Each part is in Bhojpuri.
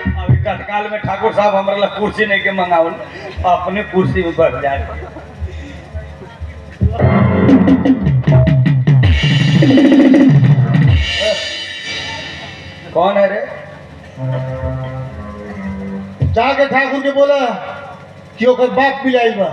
अभी तत्काल में ठाकुर साहब हमारे ला कुर्सी नहीं के मंगावन अपने कुर्सी में बैठ जाए कौन है रे जाके ठाकुर के बोला कि ओकर बाप भी आई बा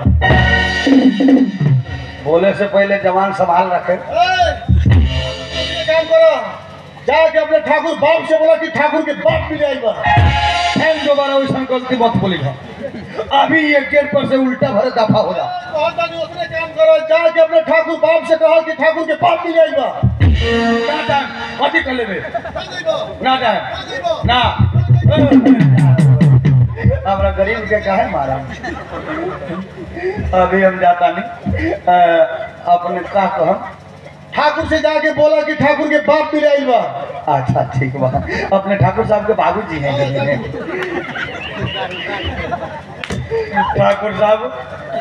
बोले से पहले जवान संभाल रखे ए, ये काम करो जाके अपने ठाकुर बाप से बोला कि ठाकुर के बाप भी आई बा फिर दोबारा वैसा गलती मत बोली अभी ये गेट पर से उल्टा भरे दफा हो जा बहुत बारी उसने काम करो जाके अपने ठाकुर बाप से कहा कि ठाकुर के बाप भी आई बा ना टाइम कथी कर लेबे ना टाइम ना हमरा गरीब के काहे मारा अभी हम जाता नहीं अ, अपने का कहम ठाकुर से जाके बोला कि ठाकुर के बाप भी आई बा अच्छा ठीक बा अपने ठाकुर साहब के बाबू जी हैं ठाकुर साहब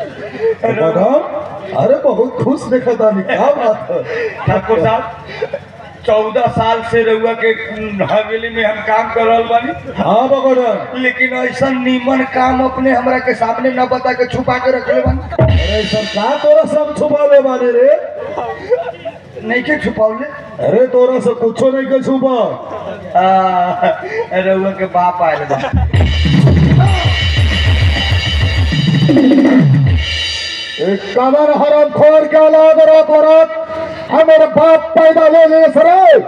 अरे बहुत खुश देखा था क्या बात है ठाकुर साहब चौदह साल से रहुआ के हवेली में हम काम कर रहा बानी हाँ बगोदर लेकिन ऐसा नीमन काम अपने हमरा के सामने न बता के छुपा के रखले बानी अरे सरकार तोरा सब छुपा ले माने रे नहीं के छुपावले अरे तोरा से कुछो नहीं के छुपा आ, रहुआ के बाप आयल बा एक कमर हरम खोर के औलाद रात रात हमारे बाप पैदा ले ले सरे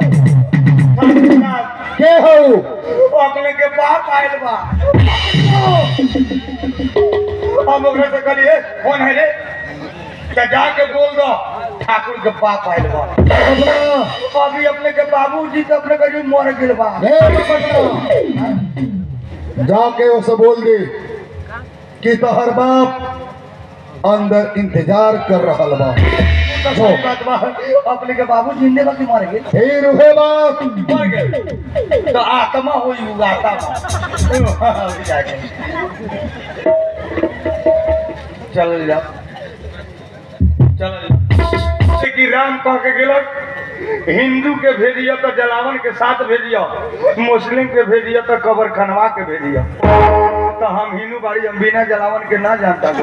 के हो अपने के बाप आयल बा हम ओकरे से कहिए कौन है रे तो जाके बोल दो ठाकुर के बाप आयल बा बगोदरा अभी अपने के बाबूजी तो अपने कहीं मर गेल बा हे बगोदरा जाके उसे बोल दे कि तोहर बाप अंदर इंतजार कर रहा बा तो सही बात बा अपने के बाबू जिंदे बा कि मर गेल फिर उहे बाप मर गेल तो आत्मा होई उ आत्मा अभी जाके चल जाओ चल जाओ कि राम कह के गेलक हिंदू के भेजिया तो जलावन के साथ भेजिया मुस्लिम के भेजिया तो कबर खनवा के भेजिया तो हम हिंदू बाड़ी हम बिना जलावन के ना जानता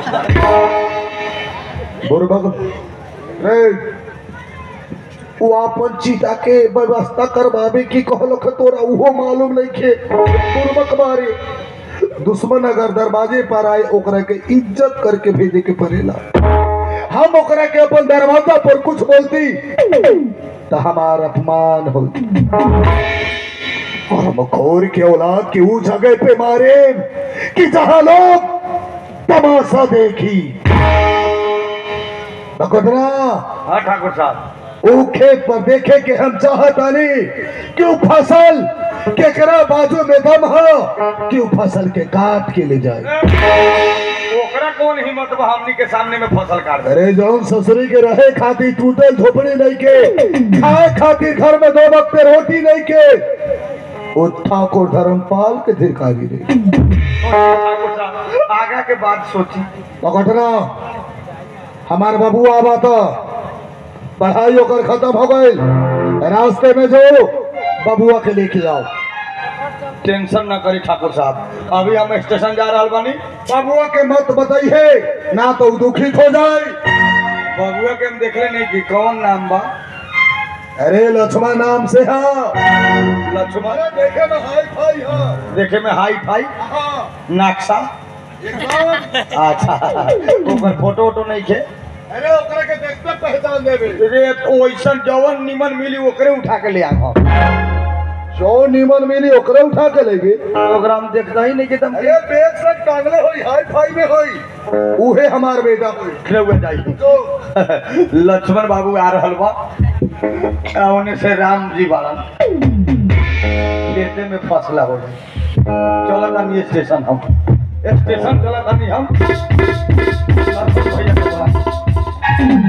बुरबक रे वो अपन चीता के व्यवस्था करवावे की कहलक तोरा उहो मालूम नहीं खे बुरबक मारे दुश्मन अगर दरवाजे पर आए ओकरा के इज्जत करके भेजे के पड़ेला हम ओकरा के अपन दरवाजा पर कुछ बोलती तो हमार अपमान होती और हम खोर के औलाद की वो जगह पे मारे कि जहां लोग तमाशा देखी बकोदरा हाँ ठाकुर साहब वो खेत पर देखे कि हम चाहतानी कि वो फसल केकरा बाजू में दम हो कि वो फसल के काट के ले जाए ओकरा कौन हिम्मत बा हमनी के सामने में फसल काट दे अरे जौन ससुरी के रहे खातिर टूटल झोपड़ी नहीं के खाए खातिर घर में दो वक्त पे रोटी नहीं के वो ठाकुर धर्मपाल के धिकारी रे ठाकुर साहब आगा के बात सोची पकड़ना हमार बाबू आवा तो पढ़ाई ओकर खत्म हो गई रास्ते में जो बबुआ के लेके आओ टेंशन ना करी ठाकुर साहब अभी हम स्टेशन जा रहा बानी बबुआ के मत बताइए ना तो उ दुखित हो जाए बबुआ के हम देखले नहीं कि कौन नाम बा अरे लक्ष्मण नाम से हाँ लक्ष्मण देखे में हाई फाई हाँ देखे में हाई फाई हाँ नक्शा एकदम अच्छा ओकर फोटो वोटो नहीं खे अरे ओकरा के देखते पहचान देबे रे ओइसन जवन निमन मिली ओकरे उठा के ले आ जो नीमन मिली ओकरे उठा के लेगे प्रोग्राम देखता ही नहीं कि तुम अरे बैग से टांगले होई हाई फाई में होई उहे हमार बेटा होई हुए जाइए जो लक्ष्मण बाबू आ रहल बा आ ओने से राम जी बाड़न खेते में फसला हो गई चलत हम स्टेशन हम स्टेशन चलत हमी हम भैया के बोला।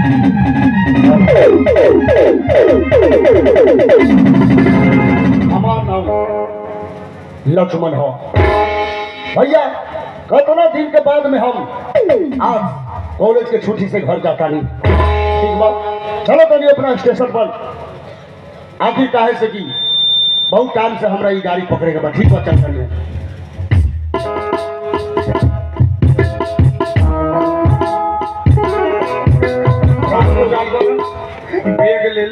हमार नाम लक्ष्मण हो भैया कितना दिन के बाद में हम आज कॉलेज के छुट्टी से घर जाता नहीं ठीक बा चलो तनी अपना स्टेशन पर आखिर काहे से की बहुत टाइम से हमरा ये गाड़ी पकड़े के बा ठीक बा चल चलिए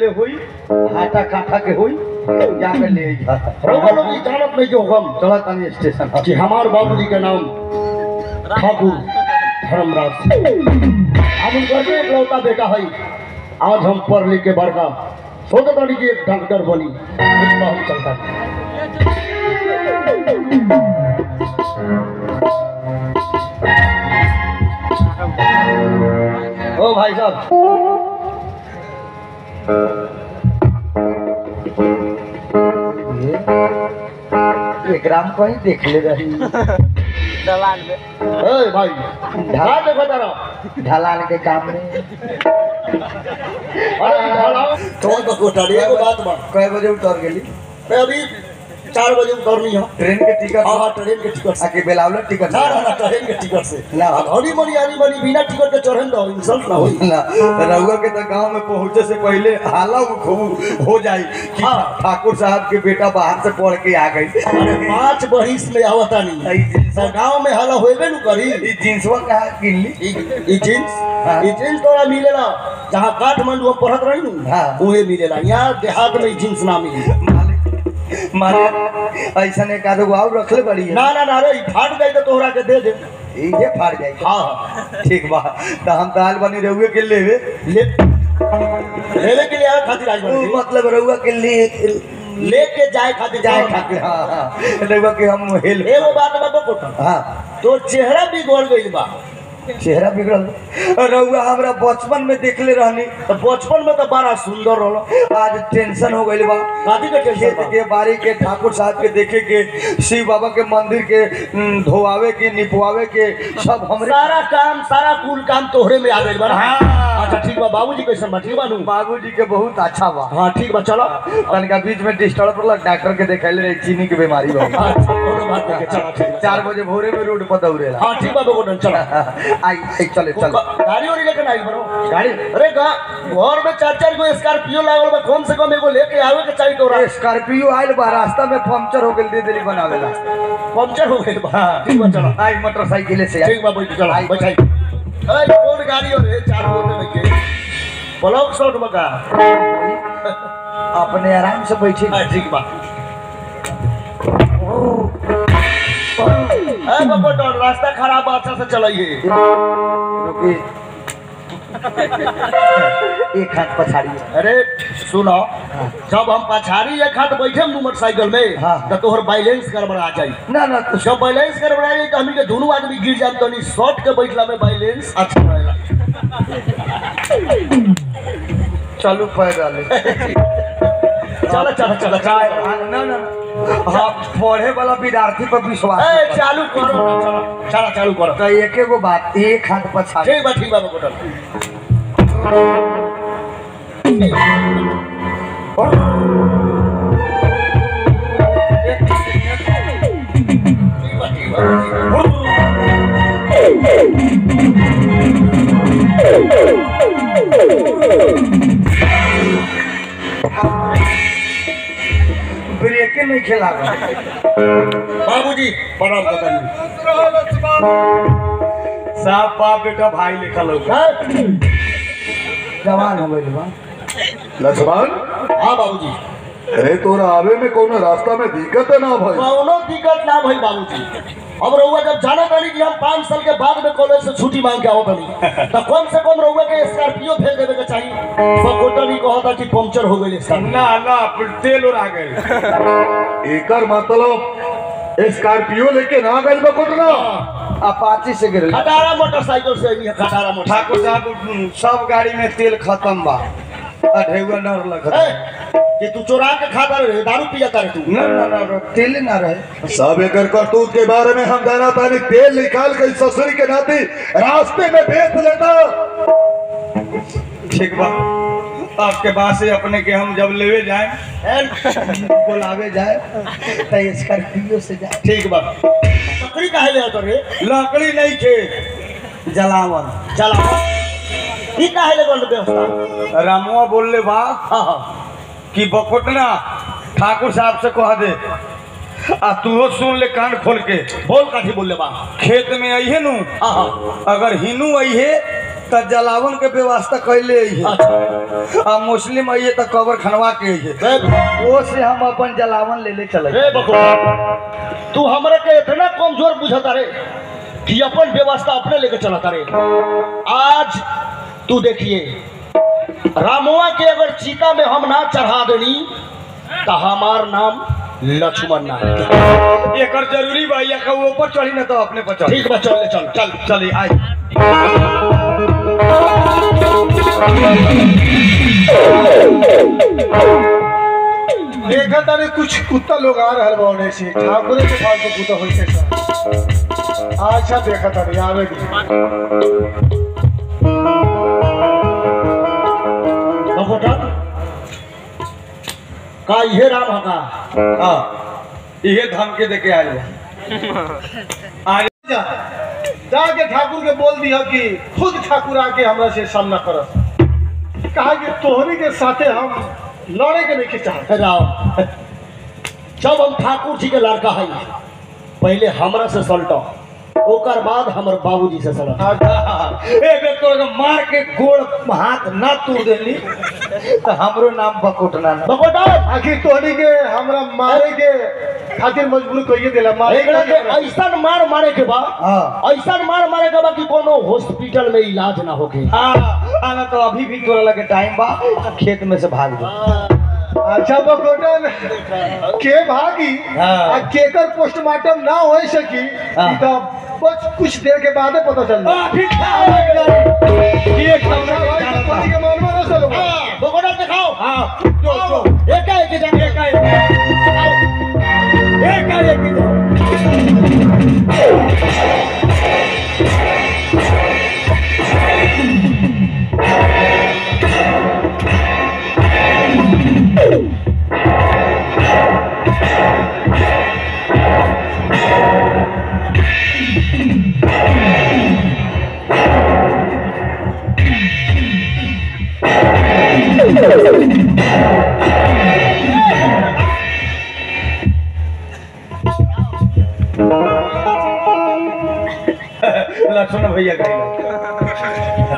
हुई आटा काठा के हुई जाके ले जा रउआ लोग ई जानत नहीं जो हम चला तनी स्टेशन कि हमार बाबूजी के नाम ठाकुर धर्मराज हम उनकर के इकलौता बेटा है आज हम पढ़ लिख के बड़का सोचत बानी कि एक डॉक्टर बनी इतना हम चलता ओ भाई साहब एक राम को ही देख ले रही ए भाई ढाला देखो तारा ढलान के काम में अरे ढाला तो तो कोठारी एगो बात बा कई बजे उतर गेली मैं अभी चार बजे उतरनी है ट्रेन के टिकट हाँ हाँ ट्रेन के टिकट से आके बेलावल टिकट ना ना ना ट्रेन के टिकट से ना। हरी मनी हरी मनी बिना टिकट के चढ़न दो इंसल्ट ना होई ना रउआ के तो गांव में पहुंचे से पहले हाला खूब हो जाई कि हाँ। ठाकुर साहब के बेटा बाहर से पढ़ के आ गई अरे पांच बहिस में आवता नहीं ई जींस तो गांव में हला होइबे नु करी ई जींसवा कहा किनली ई ई जींस हाँ। ई जींस तोरा मिलेला जहाँ काठमांडू में पढ़त रही नु हाँ। उहे मिलेला यहाँ देहात में ई जींस ना मिली मालिक मालिक ऐसा एक आधो और रखले बड़ी है ना ना ना रे ई फाट गई तो तोहरा के दे दे ये फाड़ जाए हाँ हाँ ठीक बा तो हम तो आल बनी रहुए के लेवे ले लेवे के लिए आवे खातिर आज उ बनी मतलब रहुआ के लिए लेके जाए खातिर जाए जाए खातिर हाँ हाँ रहुआ के हम हेल्प एगो बात बा कोटा हाँ तो चेहरा बिगड़ गइल बा चेहरा बिगड़ल रहुआ हमरा बचपन में देखले रहनी तो बचपन में तो बड़ा सुंदर रहलो आज टेंशन हो गइल बा शादी के टेंशन खेत बा के बारी के ठाकुर साहब के देखे के शिव बाबा के मंदिर के उम, धोआवे के निपवावे के सब हमरे सारा काम सारा कुल काम तोहरे में आ गइल बा ना? हाँ। अच्छा ठीक बा बाबूजी कैसन बा ठीक बा नु बाबूजी के बहुत अच्छा बा हाँ ठीक बा चलो तनिका बीच में डिस्टर्ब पड़ल डॉक्टर के देखाइले रहे चीनी के बीमारी बा अच्छा कोनो बात नहीं चलो ठीक बा। चार बजे भोरे में रोड पर दौड़ेला हाँ ठीक बा बेगोडन चलो आई आई चले चल गाड़ी वाड़ी लेके नहीं बरो गाड़ी अरे गा घर में चार चार गो स्कॉर्पियो लागल बा कम से कम एगो लेके आवे के चाहिए तोरा स्कॉर्पियो आइल बा रास्ता में पंक्चर हो गेल दे देली बनावेला पंक्चर हो गइल बा ठीक बा चलो आई मोटरसाइकिल से आई ठीक बा बैठ चलो बैठाई अरे कौन गाड़ी हो रे चार गो में के ब्लॉक शॉट में का अपने आराम से बैठे हाँ, ठीक बा ए बकोटन रास्ता खराब बा अच्छा से चलाइए रुकी एक हाथ पछाड़ी अरे सुनो जब हम पछाड़ी एक हाथ बैठे मोटरसाइकिल में हाँ। तो तोहर बैलेंस गड़बड़ा जाई ना ना तो जब बैलेंस गड़बड़ा जाई तो हमनी के दोनों आदमी गिर जाम तो नहीं शॉर्ट के बैठला में बैलेंस अच्छा रहेगा चलू पैदल चलो चलो चलो काय चलो ना ना ना। हाँ पढ़े वाला विद्यार्थी पर विश्वास ए नहीं चालू करो ना, चलो चलो चालू करो तो एक एगो बात एक हाथ पछाड़ी ठीक बा ठीक बा बकोटन ठीक बा ठीक बा ब्रेके नहीं खेला बाबूजी प्रणाम कतनी साहब बाप बेटा भाई लिखल होगा जवान हो गई बा लक्ष्मण हाँ बाबूजी अरे तोरा आवे में कोनो रास्ता में दिक्कत है ना भाई कौनो दिक्कत ना भई बाबूजी अब रउआ जब जाना तानी कि हम पाँच साल के बाद में कॉलेज से छुट्टी मांग के आओ तानी तो कम से कम रउआ के स्कॉर्पियो भेज देवे के चाहिए बकोटा नहीं कहता कि पंक्चर हो गई स्कॉर्पियो ना ना तेल उड़ा गए एकर मतलब स्कॉर्पियो लेके ना गइल बा कोटना अपाची से गिर खटारा मोटरसाइकिल से नहीं खटारा मोटर ठाकुर साहब सब गाड़ी में तेल खत्म बा अढ़ेवा डर लग कि तू चोरा के खाता रहे दारू पिया करे तू ना ना ना ना, तेल ना रहे सब एकर करतूत के बारे में हम जाना तानी तेल निकाल के इस ससुरी के नाती रास्ते में बेच लेता ठीक बा आपके बाद से अपने के हम जब लेवे जाए बुलावे जाए तो स्कॉर्पियो से जाए ठीक बा बकरी काहे ले आता रे लकड़ी नहीं खे जलावन चला ई काहे ले गल व्यवस्था रामुआ बोलले बा हाँ हाँ कि बकोटना ठाकुर साहब से कह दे आ तूहो सुन ले कान खोल के बोल काठी बोल ले बा खेत में अइहे नु हाँ हाँ अगर हिनू अइहे तो जलावन के व्यवस्था कैले है अच्छा आ मुस्लिम आइए तो कबर खनवा के है रे वो से हम अपन जलावन ले ले चले रे बकवास तू हमरे के इतना कमजोर बुझता रे कि अपन व्यवस्था अपने लेके चलता रे आज तू देखिए रामुआ के अगर चीता में हम ना चढ़ा देनी तो हमार नाम लक्ष्मण ना है। एकर जरूरी बा या का वो ऊपर चढ़ी ना तो अपने पर चढ़ी ठीक बा चल ले चल चल चली आई देखा तारे कुछ कुत्ता लोग आ रहल बा से ठाकुरे के फालतू कुत्ता होई से सब। अच्छा देखा तारे आवे दी बकोटा का ये राम होगा हाँ ये धमकी दे के आए बा। आज जा जाके ठाकुर के बोल दिया कि खुद ठाकुर आके हमरा से सामना करस कहा कि तोहरी के साथे हम लड़े के नहीं चाहते राम जब हम ठाकुर जी के लड़का है पहले हमरा से सलटो ओकर बाद हमर बाबूजी से सलट ए बे तोड़ के मार के गोड़ हाथ ना तोड़ देली तो हमरो नाम बकोटना ना बकोटा आखिर तोहरी के हमरा मारे के खातिर मजबूर कहिए दिला मारे एकरा के के ऐसा मार मारे के बा हाँ ऐसा मार मारे के बा कि कोनो हॉस्पिटल में इलाज ना होके हाँ आना तो अभी भी तोरा लगे टाइम बा खेत में से भाग जा अच्छा बकोटन के भागी हाँ। आ केकर पोस्टमार्टम ना हो सकी हाँ। ई तो बस कुछ देर के बादे पता चल अभी एक पति के मन में ना चलो बकोटा दिखाओ हाँ जो जो एक एक जन एक आए एक आए एक जाओ लक्ष्मण भैया कहेगा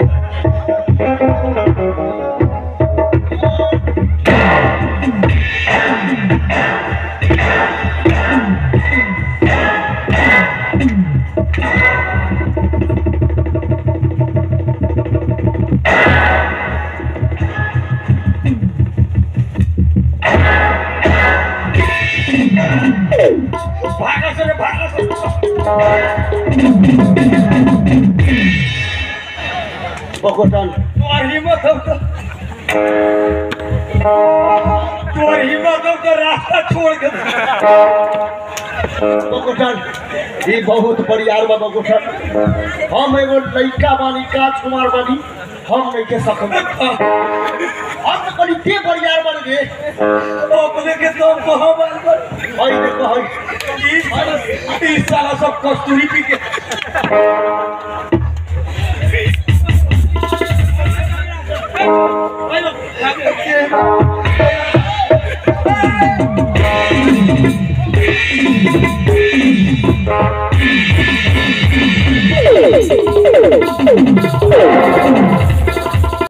भागा से रे, भागा से बकोटन तोर हिम्मत हो तो तोर हिम्मत हो तो रास्ता छोड़ के दे। बकोटन ये बहुत परियार बा बकोटन हम एगो लइका बानी राजकुमार बानी हम नहीं के सकम हम तो कनी ते परियार बन गए अपने के तो कहाँ बाल कर हई देखो हई ई साला ई साला सब कस्तूरी पी के बकोटन